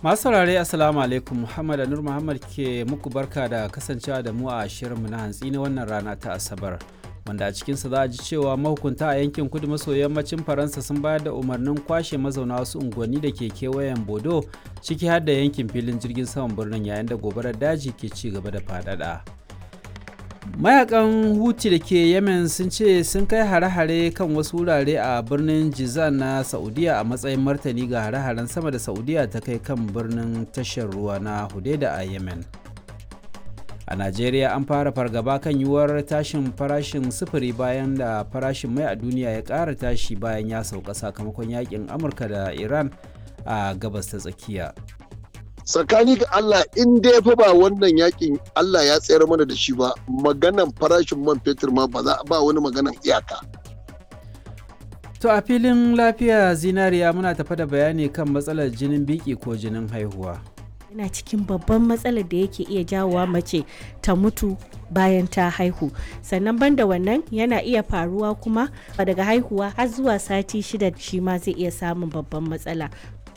Masu saurare Assalamu alaikum Muhammad Anur Muhammad ke muku barka da kasancewa da mu a shirinmu na hantsi na wannan rana ta Asabar. Wanda a cikinsa za a ji cewa mahukunta a yankin kudu maso yammacin Faransa sun bayar da umarnin kwashe mazauna wasu unguwanni da ke kewayen Bodo ciki har da yankin filin jirgin saman birnin yayin da gobarar daji ke ci gaba da faɗaɗa. mayakan huti da ke yemen sun ce sun kai hare-hare kan wasu wurare a birnin jizan na saudiya a matsayin martani ga hare-haren sama da saudiya ta kai kan birnin tashar ruwa na hudaida a yemen a najeriya an fara fargaba kan yiwuwar tashin farashin sufuri bayan da farashin mai a duniya ya ƙara tashi bayan ya sauka sakamakon yakin amurka da iran a gabas ta tsakiya tsakani ga Allah in dai fa ba wannan yakin Allah ya tsayar mana da shi ba maganan farashin man fetur ma ba za ba wani maganan iyaka. To a filin lafiya zinariya muna tafa da bayani kan matsalar jinin biki ko jinin haihuwa. yana cikin babban matsalar da yake iya jawowa mace ta mutu bayan ta haihu sannan banda wannan yana iya faruwa kuma daga haihuwa har zuwa sati shida shi ma zai iya samun babban matsala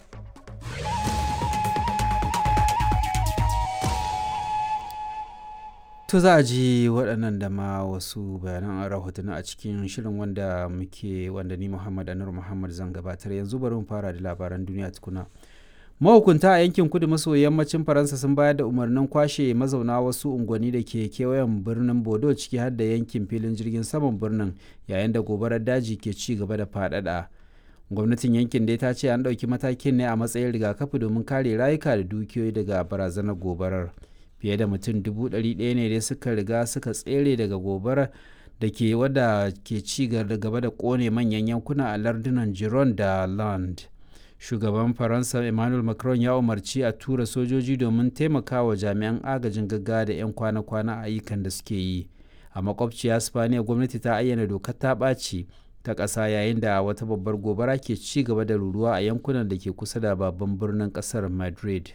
To za a ji waɗannan da ma wasu bayanan rahotanni a cikin shirin wanda muke wanda ni Muhammad Anur Muhammad zan gabatar yanzu bari mu fara da labaran duniya tukuna. Mahukunta a yankin kudu maso yammacin Faransa sun bayar da umarnin kwashe mazauna wasu unguwanni da ke kewayen birnin Bodo ciki har da yankin filin jirgin saman birnin yayin da gobarar daji ke ci gaba da faɗaɗa. Gwamnatin yankin dai ta ce an ɗauki matakin ne a matsayin rigakafi domin kare rayuka da dukiyoyi daga barazanar gobarar. fiye da mutum dubu ɗari ɗaya ne dai suka riga suka tsere daga gobarar da ke wadda ke ci gaba da ƙone manyan yankuna a lardunan giron da land shugaban faransa emmanuel macron ya umarci a tura sojoji domin taimakawa jami'an agajin gaggawa da 'yan kwana-kwana ayyukan da suke yi a makwabciya spaniya gwamnati ta ayyana dokar ta ɓaci ta ƙasa yayin da wata babbar gobara ke ci gaba da ruruwa a yankunan da ke kusa da babban birnin ƙasar madrid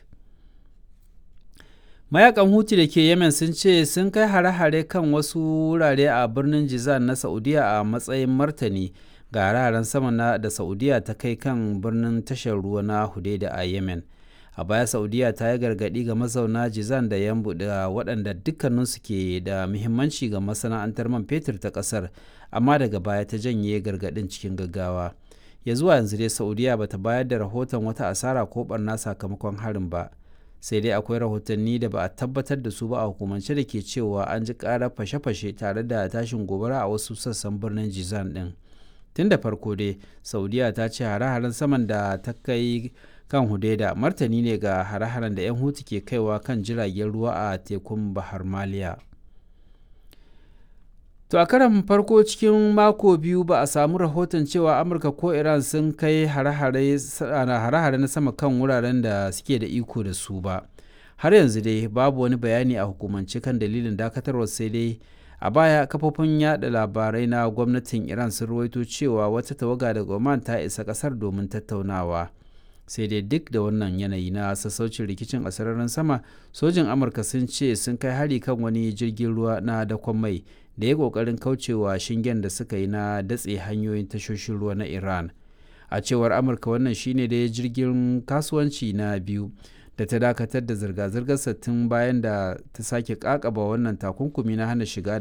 mayakan huti da ke yemen sun ce sun kai hare-hare kan wasu wurare a birnin jizan na saudiya a matsayin martani ga hare-haren sama na da saudiya ta kai kan birnin tashar ruwa na hudaida a yemen a baya saudiya ta yi gargadi ga mazauna jizan da yambu da waɗanda dukkaninsu ke da muhimmanci ga masana'antar man fetur ta ƙasar amma daga baya ta janye gargadin cikin gaggawa ya zuwa yanzu dai saudiya bata bayar da rahoton wata asara ko barna sakamakon harin ba sai dai akwai rahotanni da ba a tabbatar da su ba a hukumance da ke cewa an ji karar fashe-fashe tare da tashin gobara a wasu sassan birnin jizan din tun da farko dai saudiya ta ce hare-haren saman da ta kai kan hudaida martani ne ga hare-haren da 'yan hutu ke kaiwa kan jiragen ruwa a tekun bahar maliya To a karan farko cikin mako biyu ba a samu rahoton cewa Amurka ko Iran sun kai hare-hare na sama kan wuraren da suke da iko da su ba. Har yanzu dai babu wani bayani a hukumance kan dalilin dakatarwar sai dai a baya kafofin yada labarai na gwamnatin Iran sun ruwaito cewa wata tawaga daga Oman ta isa kasar domin tattaunawa. sai dai duk da wannan yanayi na sassaucin rikicin a sararin sama sojin amurka sun ce sun kai hari kan wani jirgin ruwa na dakon mai da ya kokarin kaucewa shingen da suka yi na datse hanyoyin tashoshin ruwa na iran a cewar amurka wannan shine da jirgin kasuwanci na biyu da ta dakatar da zirga-zirgar tun bayan da ta sake kakaba wannan takunkumi na hana shiga